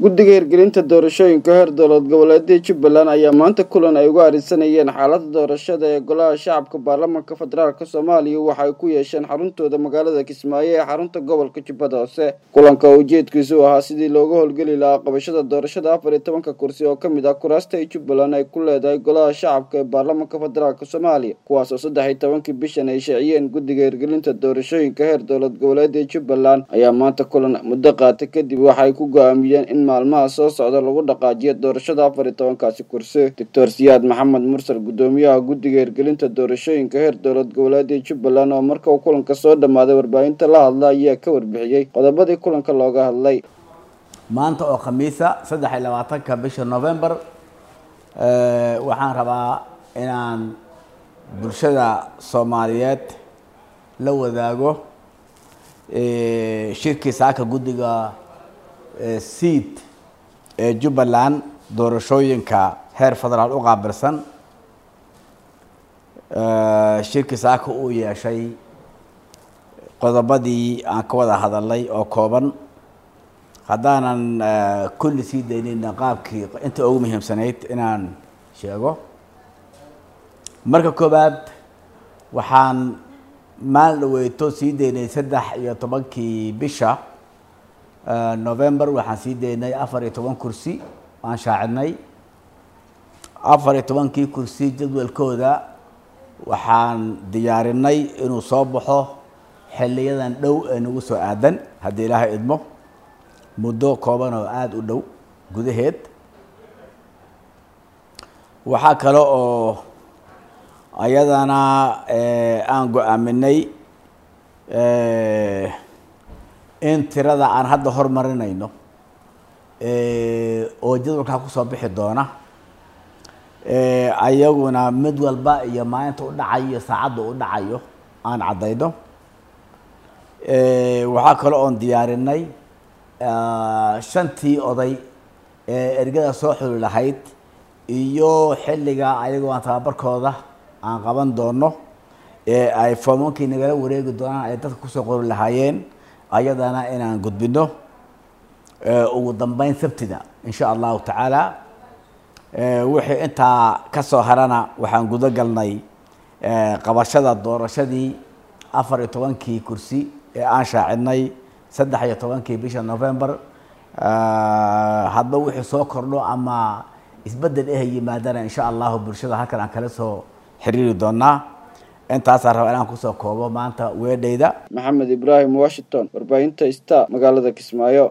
guddiga hirgelinta doorashooyinka heer dowlad goboleedada jubbaland ayaa maanta kulan ay uga arisanayeen xaalada doorashada ee golaha shacabka baarlamaanka federaalk soomaaliya waxay ku yeesheen xaruntooda magaalada kismaayo ee xarunta gobolka jubbada hoose kulanka oo ujeedkiisu ahaa sidii looga howlgeli lahaa qabashada doorashada afar iyo tobanka kursi oo kamid ah kuraasta ay jubbaland ay ku leedahay golaha shacabka ee baarlamaanka federaalk soomaaliya kuwaas oo saddex iyo tobankii bishan ay shaaciyeen guddiga hirgelinta doorashooyinka heer dowlad goboleedada jubbaland ayaa maanta kulan muddo qaatay kadib waxay ku go-aamiyeen in maalmaha soo socda lagu dhaqaajiyo doorashada afar iyo tobankaasi kursi doctor siyaad maxamed mursal guddoomiyaha guddiga hirgelinta doorashooyinka heer dowlad goboleedada jubbaland oo marka uu kulanka soo dhammaaday warbaahinta la hadla ayaa ka warbixiyey qodobadii kulanka looga hadlay maanta oo khamiisa saddex iyo labaatanka bisha november waxaan rabaa inaan bulshada soomaaliyeed la wadaago shirkii saaka guddiga seat ee jubbaland doorashooyinka heer federaal u qaabilsan shirkii saaka uu yeeshay qodobadii aan ka wada hadalnay oo kooban haddaanan kulli sii daynayna qaabkii inta ugu muhiimsanayd inaan sheego marka koobaad waxaan maalin dhaweyto sii daynay saddex iyo tobankii bisha november waxaan sii daynay afar iyo toban kursi aan shaacidnay afar iyo tobankii kursi jadwalkooda waxaan diyaarinay inuu soo baxo xiliyadan dhow ee nagu soo aadan haddii ilaahay idmo muddo kooban oo aada u dhow gudaheed waxaa kale oo ayadana aan go-aaminay in tirada aan hadda hormarinayno oo jadwalkaa kusoo bixi doona ayaguna mid walba iyo maalinta u dhacayo iyo saacadda u dhacayo aan caddayno waxaa kale oon diyaarinay shantii oday ee ergada soo xuli lahayd iyo xilliga ayagoo aan tababarkooda aan qaban doono ee ay foomankii nagala wareegi doonaan ay dadka kusoo qori lahaayeen ayadana inaan gudbino ugu dambeyn sabtida insha allahu tacaala wixii intaa kasoo harana waxaan gudo galnay qabashada doorashadii afar iyo tobankii kursi ee aan shaacidnay saddex iyo tobankii bisha november hadba wixii soo kordho ama isbedel eh yimaadana insha allahu bulshada halkan aan kala soo xiriiri doonaa intaasaan rabaa inaan kusoo koobo maanta weedhayda maxamed ibraahim washington warbaahinta star magaalada kismaayo